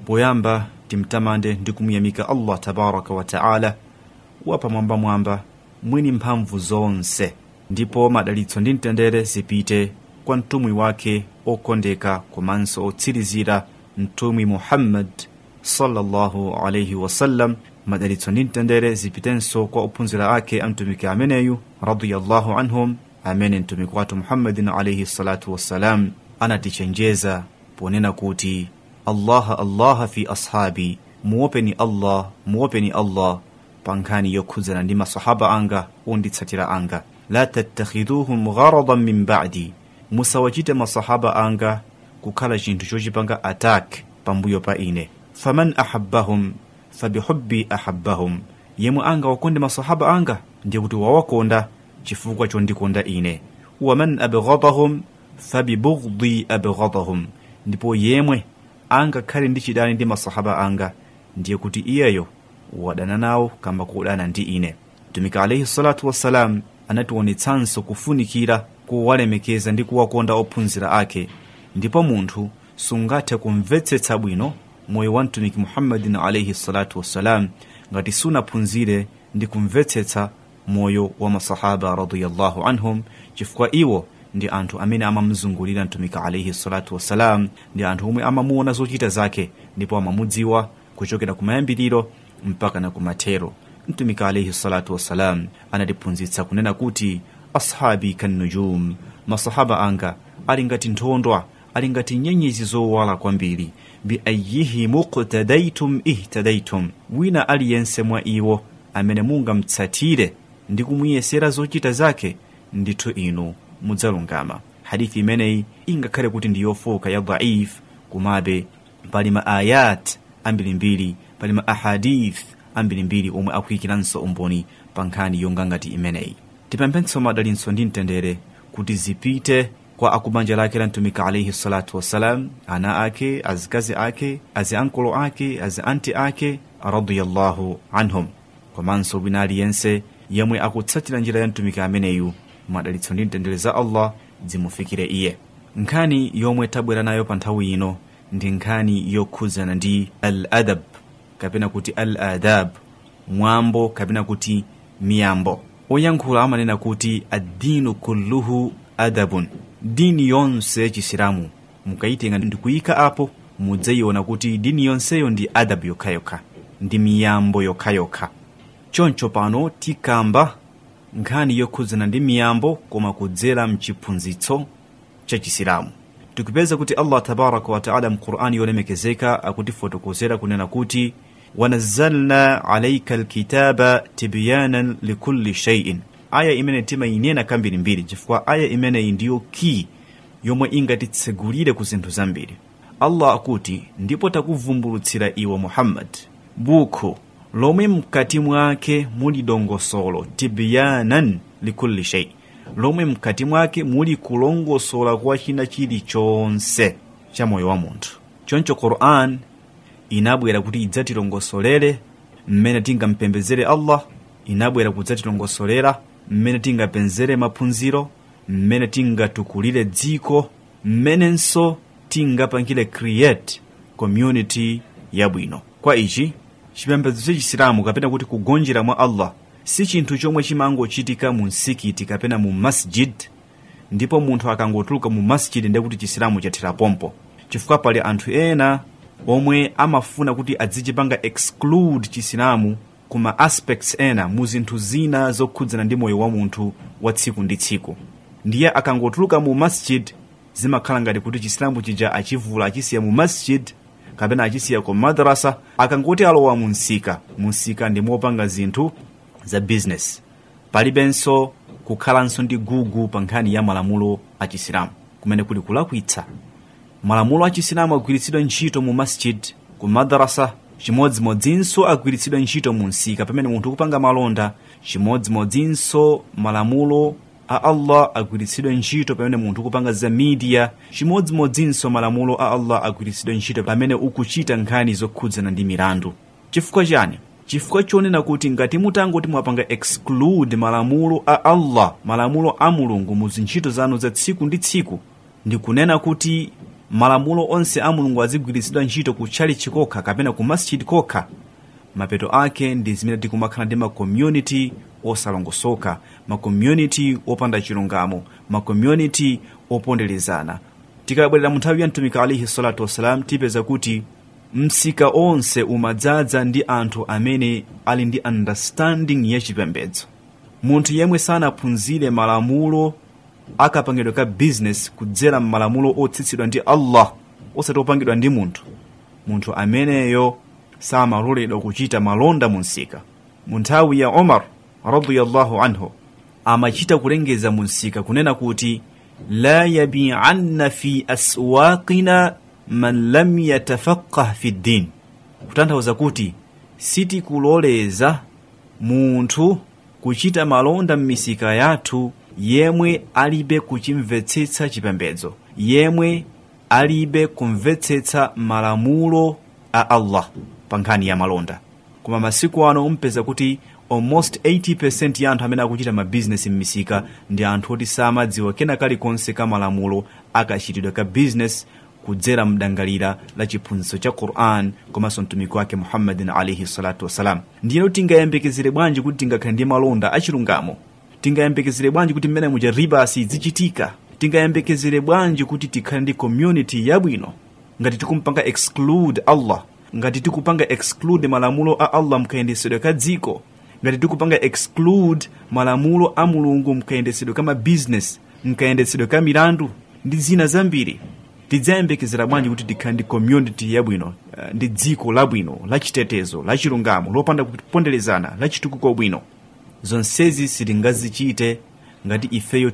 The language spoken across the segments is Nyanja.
poyamba timtamande ndi kumuyamika allah tabaraka wa taala wapamwambamwamba mwini mphamvu zonse ndipo madalitso ndi mtendere zipite kwa mtumwi wake okondeka komanso otsirizira mtumwi muhammad sallallahu alaihi wasallam madalitso ndi mtendere zipitenso kwa ophunzira ake a mtumiki ameneyu radiyallahu anhum amene mtumiki wathu muhammadin alaihi salatu wassalam anatichenjeza ponena kuti allaha allaha fi ashabi muopeni allah muopeni allah pa nkhani yokhudzana ndi masahaba anga onditsatira anga la tattakhiduhum gharadan min ba'di musawachite masahaba anga kukhala chinthu chochipanga attack pambuyo pa ine faman ahabbahum fabihubbi ahabbahum yemwe anga wakonde masahaba anga ndiye kuti wawakonda chifukwa chondikonda ine waman abghadahum fabibughdhi abghadahum ndipo yemwe angakhale ndi chidani ndi masahaba anga ndiye kuti iyeyo wadana nawo kamba kudana ndi ine mtumiki alaihi salatu wassalam anationetsanso kufunikira kuwalemekeza ndi kuwakonda ophunzira ake ndipo munthu sungathe kumvetsetsa bwino moyo wa mtumiki muhammadin alaihi salatu wassalam ngati sunaphunzire ndi kumvetsetsa moyo wa masahaba radiyallahu anhum chifukwa iwo ndi anthu amene amamzungulira mtumiki alaihi salatu wassalam ndi anthu omwe amamuona zochita zake ndipo amamudziwa kuchokera kumayambiriro mpaka na kumathero mtumiki alaihi salatu wassalam anatiphunzitsa kunena kuti ashabi kannujum masahaba anga ali ngati nthondwa ali ngati nyenyezi zowala kwambiri biayihi muqtadaitum ihtadaitum wina aliyense mwa iwo amene mungamtsatire ndi kumuyesera zochita zake ndithu inu mudzalungama hadithi imeneyi ingakhale kuti ndi yofoka ya dhaif kumabe pali ma ayat ambirimbiri pali ma ahadith ambirimbiri omwe akuyikiranso umboni pa nkhani yonga ngati imeneyi tipemphenso madalitso ndi mtendere kuti zipite kwa akubanja lake la mtumiki alaihi salatu wassalam ana ake azikazi ake azi ankolo ake azi anti ake radiyallahu anhum komanso wina aliyense yemwe akutsatira njira ya mtumiki ameneyu madalitso ndi mtendere za allah zimufikire iye nkhani yomwe tabwera nayo pa nthawi ino ndi nkhani yokhudzana ndi al adab kapena kuti al adab mwambo kapena kuti miyambo oyankhula amanena kuti addinu kulluhu adabun dini yonse yachisilamu mukayitenga ndi kuyika apo mudzayiona kuti dini yonseyo ndi adabu yokhayokha ndi miyambo yokhayokha choncho pano tikamba nkhani yokhudzana ndi miyambo koma kudzera mchiphunzitso cha chisilamu tikupeza kuti allah tabaraka wataala mqur'ani yolemekezeka akutifotokozera kunena kuti wanazzalna alaika alkitaba tibyanan likulli shay'in aya imene timayinena kambirimbiri chifukwa aya imeneyi ndiyo key yomwe ingatitsegulire ku zinthu zambiri allah akuti ndipo takuvumbulutsira iwe muhammad buku lomwe mkati mwake muli dongosolo tibyanan likulli shay lomwe mkati mwake muli kulongosola kwa china chilichonse cha moyo wa munthu choncho quran inabwera kuti idzatilongosolere mmene tingampembezere allah inabwera kudzatilongosolera mmene tingapezere maphunziro mmene tingatukulire dziko mmenenso tingapangire create community yabwino kwa ichi chipembedzo cha chisilamu kapena kuti kugonjera mwa allah si chinthu chomwe chimangochitika mu msikiti kapena mu masjid ndipo munthu akangotuluka mu masjid ndiye kuti chisilamu chathera pompo chifukwa pali anthu ena omwe amafuna kuti adzichipanga exclude chisilamu kuma aspects ena mu zinthu zina zokhudzana ndi moyo wa munthu wa tsiku ndi tsiku ndiye akangotuluka mu masjid zimakhala ngati kuti chisilamu chija achivula achisiya mu masjid kapena achisiya ku madrasa akangoti alowa mu msika mu msika ndi mopanga zinthu za business palibenso kukhalanso ndi gugu pa nkhani ya malamulo a chisilamu kumene kuli kulakwitsa malamulo a chisilamu agwiritsidwa ntchito mu masjid ku madrasa chimodzimodzinso agwiritsidwa ntchito mu msika pamene munthu kupanga malonda chimodzimodzinso malamulo a allah agwiritsidwa ntchito pamene munthu kupanga za media chimodzimodzinso malamulo a allah agwiritsidwa ntchito pamene ukuchita nkhani zokhudzana ndi milandu chifukwa chani chifukwa chonena kuti ngati mutangoti mwapanga exclude malamulo a allah malamulo a mulungu mu zintchito zanu za tsiku ndi tsiku ndikunena kuti malamulo onse a mulungu azigwiritsidwa ntchito ku tchalichi kokha kapena ku masjid kokha mapeto ake ndi zimene tikumakhala ndi makommunity osalongosoka makommunity opanda chilungamo makommunity oponderezana tikabwerera mu nthawi ya mtumiki alaihi salatu wassalam tipeza kuti msika onse umadzaza ndi anthu amene ali ndi understanding ya chipembedzo munthu yemwe sanaphunzire malamulo akapangidwa ka business kudzera m'malamulo otsitsidwa ndi allah osati opangidwa ndi munthu munthu ameneyo samaloledwa kuchita malonda mu msika mu nthawi ya omar radiyallahu anhu amachita kulengeza mu msika kunena kuti la yabianna fi aswaqina man lam yatafaqah fi ddin kutanthauza kuti sitikuloleza munthu kuchita malonda m'misika yathu yemwe alibe kuchimvetsetsa chipembedzo yemwe alibe kumvetsetsa malamulo a allah pa nkhani ya malonda koma masiku ano umpeza kuti almost 80% ya anthu amene akuchita mabizinesi m'misika ndi anthu oti samadziwa kena kalikonse ka malamulo akachitidwa ka bizinesi kudzera mdangalira la chiphunzitso cha quran komanso mtumiki wake muhammadin alaihi salatu wassalam ndiyeno tingayembekezere bwanji kuti tingakhale ndi malonda achilungamo tingayembekezere bwanji kuti mmene muja ribasi zichitika tingayembekezere bwanji kuti tikhale ndi community yabwino ngati tikumpanga exclude allah ngati tikupanga exclude malamulo a allah mkayendesedwe ka dziko ngati tikupanga exclude malamulo a mulungu mkayendesedwe ka mabizinesi mkayendesedwe ka milandu ndi zina zambiri tidzayembekezera bwanji kuti tikhale ndi community yabwino uh, ndi dziko labwino lachitetezo lachilungamo lopanda kuponderezana lachitukuko bwino zonsezi sitingazichite ngati ifeyo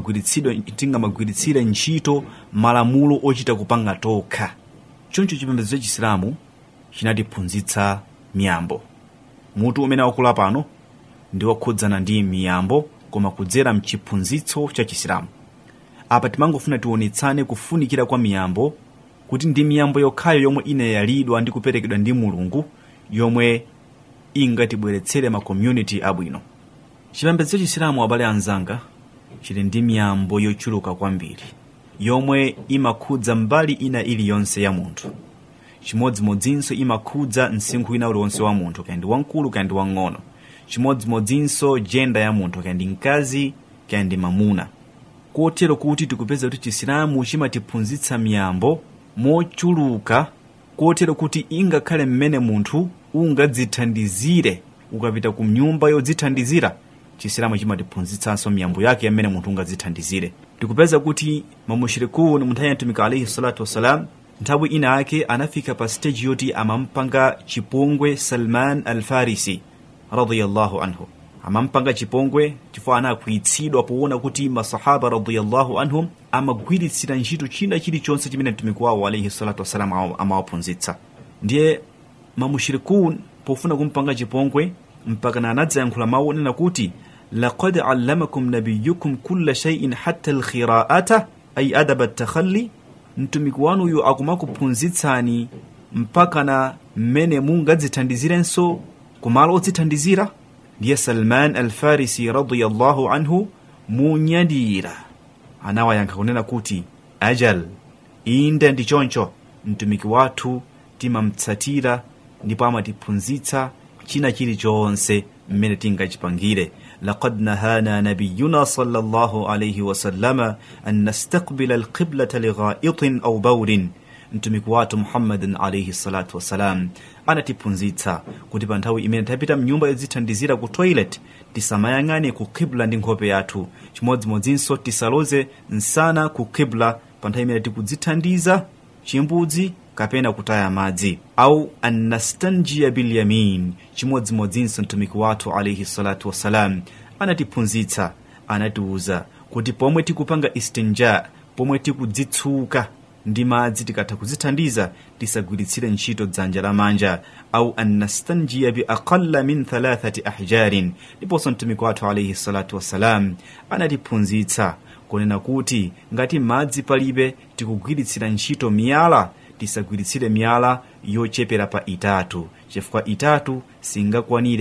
tingamagwiritsire ntchito malamulo ochita kupanga tokha choncho chipembedzo cha chisilamu chinatiphunzitsa miyambo mutu umene wakula pano ndi wakhudzana ndi miyambo koma kudzera mchiphunzitso cha chisilamu apa timangofuna tionetsane kufunikira kwa miyambo kuti ndi miyambo yokhayo yomwe inayalidwa ndi kuperekedwa ndi mulungu yomwe ingatibweretsere makommunity abwino chipembedzo cha chisilamu abale anzanga chili ndi miyambo yochuluka kwambiri yomwe imakhudza mbali ina iliyonse ya munthu chimodzimodzinso imakhudza msinkhu wina uliwonse wa munthu kaya ndi wamkulu kaya ndi wang'ono chimodzimodzinso jenda ya munthu kaya ndi mkazi kaya ndi mamuna kotero kuti tikupeza kuti chisilamu chimatiphunzitsa miyambo mochuluka kotero kuti ingakhale mmene munthu ungadzithandizire ukapita ku nyumba yodzithandizira chisilamu chimatiphunzitsanso miyambo yake yamene munthu ungadzithandizire tikupeza kuti mamushirikuni munthawi ya mtumiki alaihi salatu wassalam nthawi ina ake anafika pa stage yoti amampanga chipongwe salman alfarisi radiyallahu anhu amampanga chipongwe chifukwa anakwiyitsidwa poona kuti masahaba radiyallahu anhum amagwiritsira ntchito china chilichonse chimene mtumiki wawo alaihi salatu wassalam amawaphunzitsa ndiye mamushirikun pofuna kumpanga chipongwe mpaka anadzayankhula mawu onena kuti laqad allamakum nabiyukum kulla shay'in hatta alkhira'ata ay adaba takhalli mtumiki wanuyu akumakuphunzitsani mpaka na mmene mungadzithandizirenso kumalo odzithandizira ndiye salman alfarisi radiyallahu anhu munyadira anawayankha kunena kuti ajal inde ndi choncho mtumiki wathu timamtsatira ndipo amatiphunzitsa china chilichonse mmene tingachipangire لقد نهانا نبينا صلى الله عليه وسلم أن نستقبل القبلة لغائط أو بول mtumiki wathu muhammadin alaihi salatu wassalam anatiphunzitsa kuti pa nthawi imene tapita mnyumba yodzithandizira ku toilet tisamayang'ane ku kibla ndi nkhope yathu chimodzimodzinso tisaloze msana ku kibla pa nthawi imene tikudzithandiza chimbudzi kapena kutaya madzi au annastanjiya bilyamin chimodzimodzinso mtumiki wathu alaihi salatu wassalam anatiphunzitsa anatiuza kuti pomwe tikupanga istinja pomwe tikudzitsuka ndi madzi tikatha kudzithandiza tisagwiritsire ntchito dzanja lamanja au annastanjiya biaqalla min thalathati ahjarin ndiponso mtumiki wathu alaihi salatu wassalam anatiphunzitsa kunena kuti ngati madzi palibe tikugwiritsira ntchito miyala tisagwiritsire miyala yochepera pa itatu chifukwa itatu singakwanire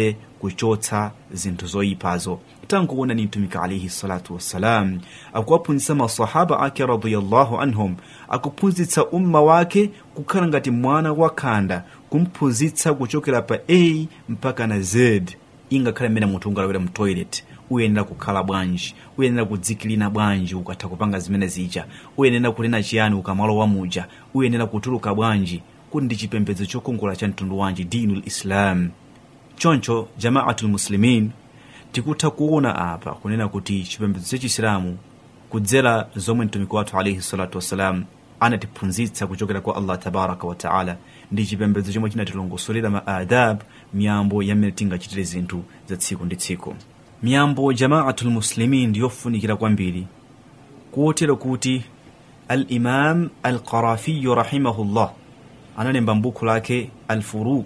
kuchotsa zinthu zoyipazo tankuona ni mtumiki alaihi salatu wassalam akuwaphunzitsa masahaba ake radiyallahu anhum akuphunzitsa umma wake kukhala ngati mwana wakhanda kumphunzitsa kuchokera pa a mpaka na z ingakhale mmene munthu ungalowera mu toilet uyenera kukhala bwanji uyenera kudzikilina bwanji ukatha kupanga zimene zija uyenera kunena chiyani ukamalowa muja uyenera kutuluka bwanji kuti ndi chipembedzo chokongola cha mtundu wanji dinu lislam choncho jamaatul muslimin tikutha kuona apa kunena kuti chipembedzo cha chisilamu kudzera zomwe mtumiki wathu alaihi salatu wassalam anatiphunzitsa kuchokera kwa allah tabaraka wataala ndi chipembedzo chomwe chinatilongosolera ma adab miyambo yamene tingachitire zinthu za tsiku ndi tsiku miyambo jamaatul muslimin ndiyofunikira kwambiri kotero kuti alimam alqarafiyu rahimahullah analemba mbukhu lake alfuruq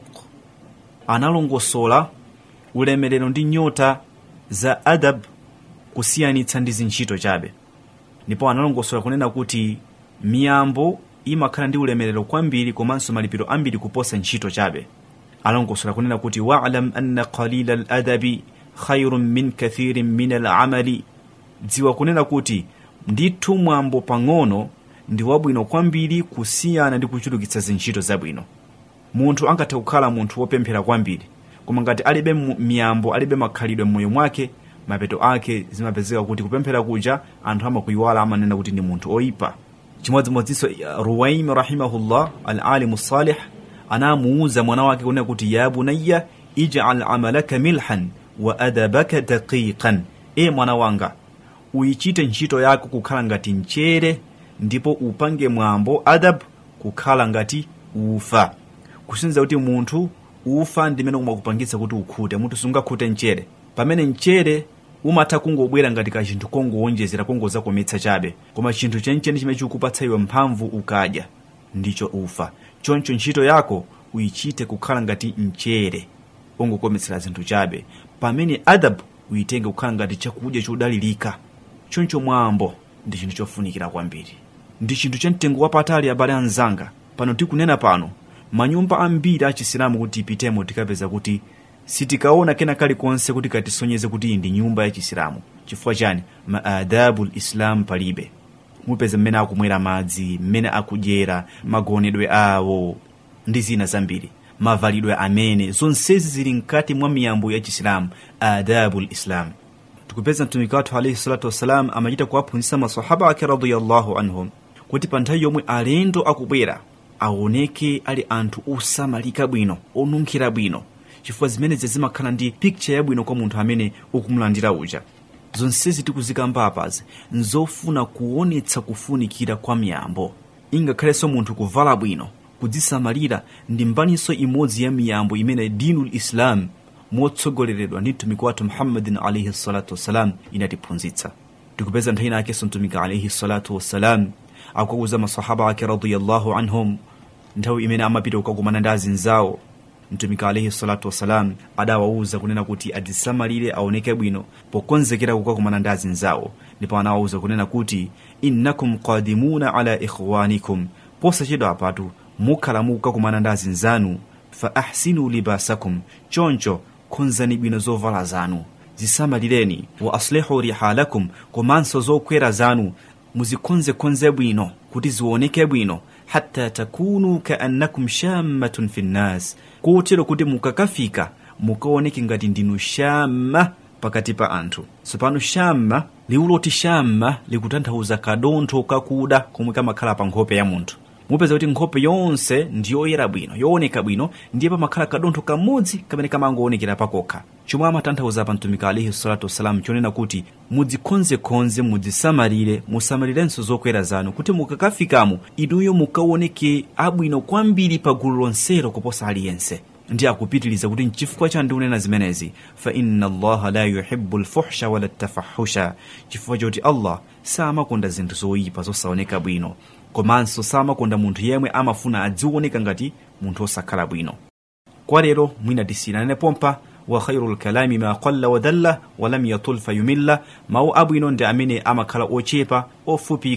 analongosola ulemerero ndi nyota za adab kusiyanitsa ndi zintchito chabe ndipo analongosola kunena kuti miyambo imakhala ndi ulemerero kwambiri komanso malipiro ambiri kuposa ntchito chabe analongosola kunena kuti walam anna qalila ladabi khairun min kathirin min alamali dziwa kunena kuti ndithu mwambo pang'ono ndi wabwino kwambiri kusiyana ndi kuchulukitsa zintchito zabwino munthu angathe kukhala munthu wopemphera kwambiri koma ngati alibe miyambo alibe makhalidwe m'moyo mwake mapeto ake zimapezeka kuti kupemphera kuja anthu amakuyiwala amanena kuti ndi munthu oyipa chimodzimodzinso ruwaim rahimahullah alalimu salih anamuuza mwana wake kunena kuti ya bunayya ijal amalaka milhan wa adabaka daqiqan e mwana wanga uyichite ntchito yako kukhala ngati mchere ndipo upange mwambo adab kukhala ngati ufa kusinza kuti munthu ufa ndimene umakupangitsa kuti ukhute munthu sungakhute mchere pamene mchere umatha kungobwera ngati ka chinthu kongowonjezera kongozakometsa chabe koma chinthu chenicheni chimene chikupatsa iwe mphamvu ukadya ndicho ufa choncho ntchito yako uyichite kukhala ngati mchere ongokometsera zinthu chabe pamene adab uyitenge kukhala ngati chakudya chodalirika choncho mwambo ndi chinthu chofunikira kwambiri ndi chinthu cha mtengo wapatali abale anzanga pano tikunena pano manyumba ambiri achisilamu kuti tipitemo tikapeza kuti sitikaona kena kalikonse kuti katisonyeze kuti iyi ndi nyumba ya chisilamu chifukwa chani maadabu lislam palibe mupeza mmene akumwera madzi mmene akudyera magonedwe awo ndi zina zambiri mavalidwe amene zonsezi zili mkati mwa miyambo ya chisilamu adabu lislam tikupeza mtumiki wathu alaihi salatu wassalam amachita kuwaphunzitsa masahaba ake radiyallahu anhum kuti pa nthawi yomwe alendo akubwera aoneke ali anthu osamalika bwino onunkhira bwino chifukwa zimenezi zimakhala ndi pikicha yabwino kwa munthu amene ukumulandira uja zonsezi tikuzikamba apazi nzofuna kuonetsa kufunikira kwa miyambo ingakhalenso munthu kuvala bwino kudzisamalira ndi mbaniso imodzi ya miyambo imene dinu lislam motsogoleredwa ndi mtumiki wathu muhammadin alaihi salatu wassalam inatiphunzitsa tikupeza nthawi inakenso mtumiki alaihi salatu wassalam akuwauza masahaba ake radiyallahu anhum nthawi imene amapita kukakumana ndi azinzawo mtumiki alaihi salatu wassalam adawauza kunena kuti adzisamalire aoneke bwino pokonzekera kukakumana ndi azinzawo ndipo anawauza kunena kuti innakum qadimuna ala ikhwanikum posachedwa apatu mukhala mukukakumana ndi azinzanu fa ahsinu libasakum choncho konzani bwino zovala zanu zisamalireni wa aslihu rihalakum komanso zokwera zanu muzikonzekonze bwino kuti zioneke bwino hatta takunu kaannakum shammatun fi nnas kotero kuti mukakafika mukaoneke ngati ndinu shamma pakati pa anthu tsopano shamma liwu loti shamma likutanthauza kadontho kakuda komwe kamakhala pa nkhope ya munthu mupeza kuti nkhope yonse ndiyoyera bwino yooneka bwino ndiye pamakhala kadontho kamodzi kamene kamangoonekera pakokha chomwe amatanthauza pa mtumiki alaihi salatu wassalam chonena kuti mudzikonzekonze mudzisamalire musamalirenso zokwera zanu kuti mukakafikamo inuyo mukaoneke abwino kwambiri pa gulu lonselo kuposa aliyense ndi akupitiliza kuti nchifukwa cha ndikunena zimenezi fa inna allaha la yuhibu lfuhsha wala tafahusha chifukwa choti allah samakonda zinthu zoyipa zosaoneka bwino komanso samakonda munthu yemwe amafuna adzioneka ngati munthu osakhala bwino kwa lero mwina tisiyanane pompa wa khairu lkalami ma qalla wa dalla wa lam yatul fayumilla mawu abwino ndi amene amakhala ochepa ofupika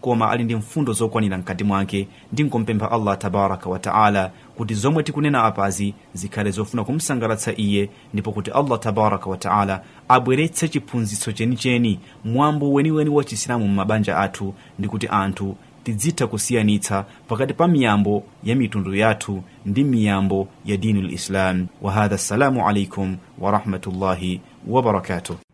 koma ali ndi mfundo zokwanira mkati mwake ndinkompempha allah tabaraka wataala kuti zomwe tikunena apazi zikhale zofuna kumsangalatsa iye ndipo kuti allah tabaraka wataala abweretse chiphunzitso chenicheni mwambo weniweni wa chisilamu m'mabanja athu ndi kuti anthu tidzitha kusiyanitsa pakati pa miyambo ya mitundu yathu ndi miyambo ya dini lislam wa hadha assalamu alaikum warahmatullahi wabarakatuh